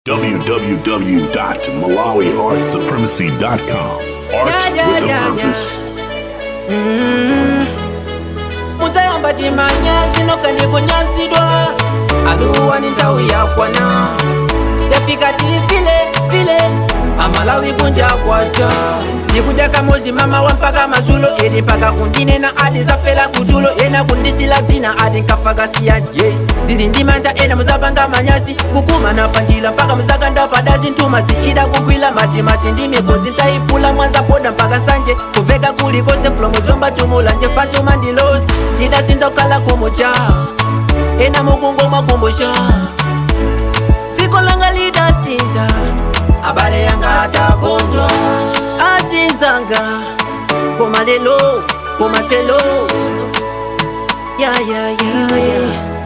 www.malawiartsupremacy.com. Art Yeah, yeah, with a yeah, purpose. muzayamba timanyazi nokandikunyasidwa aluwa ni nthawi yakwana yafika tifile file amalawi kunja kwacha ndikudya kamozi mama wa mpaka mazulo edi mpaka kundinena adi zafela kutulo ena kundisila dzina adi nkafaka siyanji ye ndili ndimanta ena muzapanga manyasi kukumana panjila mpaka muzakanda padazi ntuma ziida kugwila matimati ndi mikozi ntayipula mwanza poda mpaka nsanje kuveka kulikose fulo muzomba tumula nje fansuma ndilozi ndida sindokala kumucha ena mukungo mwakumbusha dziko langa lidasinta abale yanga atakondwa azinzanga koma lelo koma telo yayayaya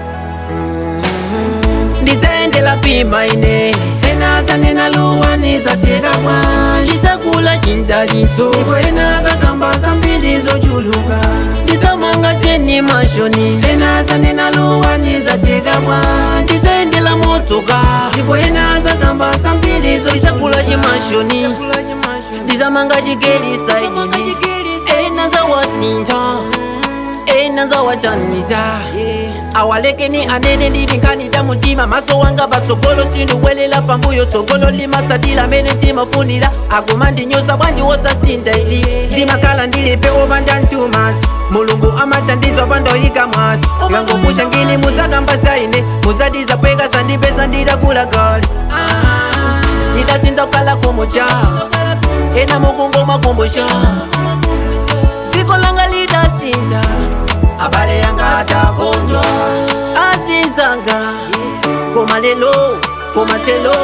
ndidzaendela pima ine enaza nenaluwaniza tekamwa ndidzakula chindalitso ipo enaza kamba zambiri zochuluka ndidzamanga teni mashoni enaza nenaluwaniza tekamwa ndidzaendela motoka ipo enaza kamba zambiri zochakula chimashoni ndizamanga chigelisa idini enaza wasinta enaza wataniza awalekeni anene ndili nkhanida mutima maso wanga patsogolo sindiwelela pambuyo tsogolo limatsatila mene timafunira akuma ndinyoza bwanji wosasinta izi ndimakhala ndilipe opanda mtumazi mulungu amatandiza pandoyika mwazi ngangopusha ngini mudzakamba zaine muzadiza pweka sandipeza ndidakula kale ndidasindokala kumucha ena mukungo mwakumbusha dziko langa lidasinta abale yanga atakondwa azinzanga koma lelo koma telo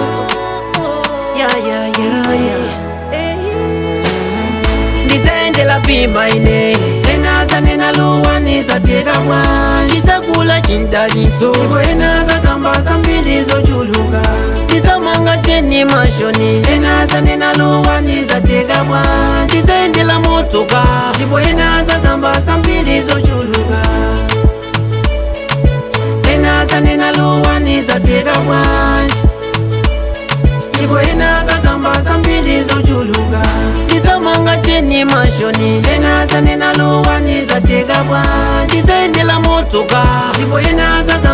yayayaya ndidzaendela pima ine enaza nenaluwaniza tekamwa ndidzakula chindalitso ipo enaza kamba zambiri zochuluka ndidzamanga teni mashoni enaza nenaluwaniza tekamwa ndidzaendela motoka ndipo enaza kamba zambiri zochuluka enaza nenaluwaniza tekamwanji ndipo enaza kamba zambiri zochuluka ndidzamanga teni mashoni enaza nenaluwaniza tekamwa ndidzaendela motoka ndipo enaza